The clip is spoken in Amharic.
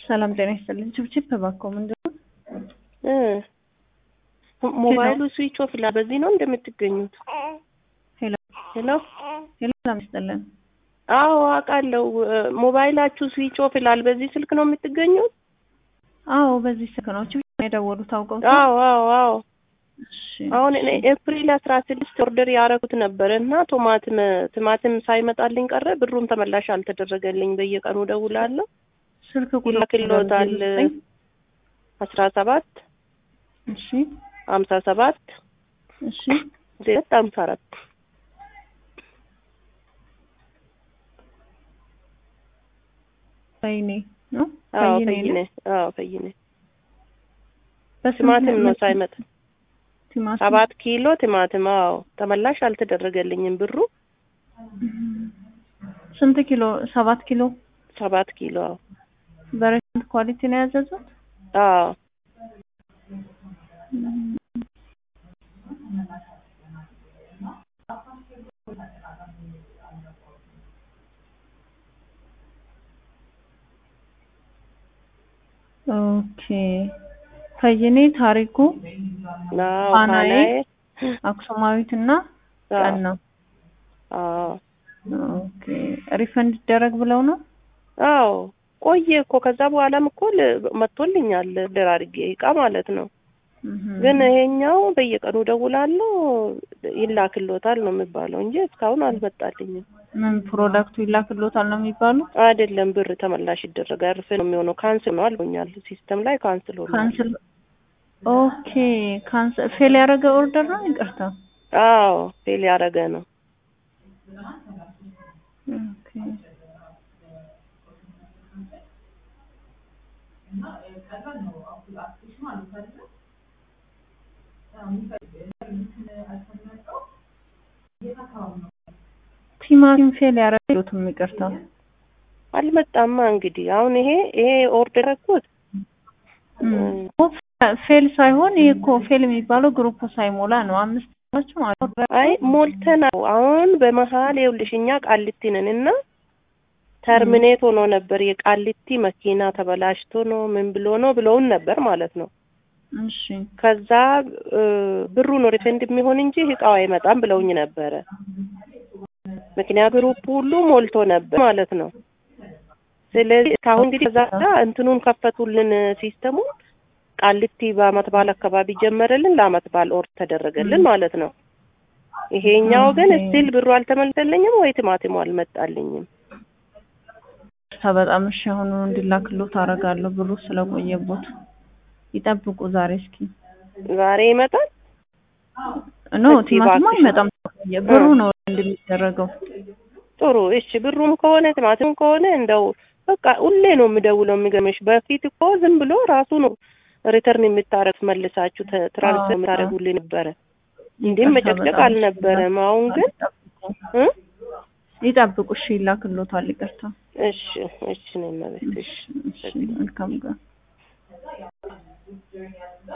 ሰላም ጤና ይስጥልኝ። ችብችብ እባክዎ ምንድን ነው? እ ሞባይሉ ስዊች ኦፍ ይላል። በዚህ ነው እንደምትገኙት? ሄሎ ሄሎ ሄሎ፣ ሰላም ይስጥልን። አዎ አውቃለሁ። ሞባይላችሁ ስዊች ኦፍ ይላል። በዚህ ስልክ ነው የምትገኙት? አዎ በዚህ ስልክ ነው ችብችብ ነው የደወሉት አውቀው? አዎ አዎ አዎ። እሺ አሁን እኔ ኤፕሪል አስራ ስድስት ኦርደር ያደረጉት ነበር እና ቶማትም ቲማቲም ሳይመጣልኝ ቀረ። ብሩም ተመላሽ አልተደረገልኝ። በየቀኑ ደውላለሁ። ስልክ ቁጥር ይላክልዎታል። አስራ ሰባት እሺ ሀምሳ ሰባት እሺ ሁለት ሀምሳ አራት ፈይኔ ነው አዎ ፈይኔ ፈይኔ ነው። አዎ ፈይኔ በስንት ቲማቲም ነው ምን- ሳይመጣ ቲማቲም ሰባት ኪሎ ቲማቲም አዎ ተመላሽ አልተደረገልኝም ብሩ ስንት ኪሎ? ሰባት ኪሎ ሰባት ኪሎ አዎ በሬስቶራንት ኳሊቲ ነው ያዘዙት? አዎ ኦኬ ፈይኔ ታሪኩ አዎ ፋናዬ ፋናዬ አክሱማዊት እና አዎ ቀን ነው። አዎ ኦኬ ሪፈንድ ይደረግ ብለው ነው? አዎ ቆየ እኮ ከዛ በኋላም እኮ ል- መጥቶልኛል ድር አድርጌ እቃ ማለት ነው። እህ ግን ይሄኛው በየቀኑ ደውላለሁ ይላክልዎታል ነው የሚባለው እንጂ እስካሁን አልመጣልኝም። ምን ፕሮዳክቱ ይላክልዎታል ነው የሚባለው? አይደለም ብር ተመላሽ ይደረጋል ርፍ ነው የሚሆነው። ካንስል ነው አልቦኛል ሲስተም ላይ ካንስል ሆኗል። ካንስል ኦኬ ካንስል ፌል ያደረገ ኦርደር ነው። ይቅርታ አዎ ፌል ያደረገ ነው። ኦኬ ቲማቲም ፌል ያደረገ ይቅርታ አልመጣማ እንግዲህ አሁን ይሄ ይሄ ኦርደር ያደረኩት ፌል ሳይሆን ይሄ እኮ ፌል የሚባለው ግሩፕ ሳይሞላ ነው። አምስት ናቸው ማለት ነው። አይ ሞልተናል። አሁን በመሀል ይኸውልሽ እኛ ቃሊቲ ነን እና ተርሚኔት ሆኖ ነበር የቃሊቲ መኪና ተበላሽቶ ነው ምን ብሎ ነው ብለውን ነበር ማለት ነው። እሺ ከዛ እ ብሩ ነው ሪፈንድ የሚሆን እንጂ እቃው አይመጣም ብለውኝ ነበረ። ምክንያቱ ግሩፕ ሁሉ ሞልቶ ነበር ማለት ነው። ስለዚህ እስካሁን እንግዲህ ከዛ እንትኑን ከፈቱልን ሲስተሙን ቃሊቲ በአመት በዓል አካባቢ ጀመረልን ለአመት በዓል ኦርድ ተደረገልን ማለት ነው። ይሄኛው ግን ኦኬ። ስቲል ብሩ አልተመለሰልኝም ወይ ቲማቲሙ አልመጣልኝም። በጣም እሺ፣ አሁኑ እንዲላክልዎት አደርጋለሁ። ብሩ ስለቆየቦት ይጠብቁ። ዛሬ እስኪ ዛሬ ይመጣል። ኖ እስኪ ቲማቲም እባክሽ። አይመጣም። ብሩ ነው እንደሚደረገው። ጥሩ እሺ። ብሩም ከሆነ ቲማቲሙም ከሆነ እንደው በቃ ሁሌ ነው የምደውለው። የሚገርምሽ በፊት እኮ ዝም ብሎ ራሱ ነው ሪተርን የምታረግ መልሳችሁ ተ- ትራንስፈር አዎ፣ የምታደርጉልኝ ነበረ። እንዲህም ይቅርታ መጨቅጨቅ በጣም አልነበረም። አሁን ግን እ ይጠብቁ። እሺ፣ ይላክልዎታል። ይቅርታ። እሺ እሺ ነው መቤት እሺ እሺ፣ መልካም ቀን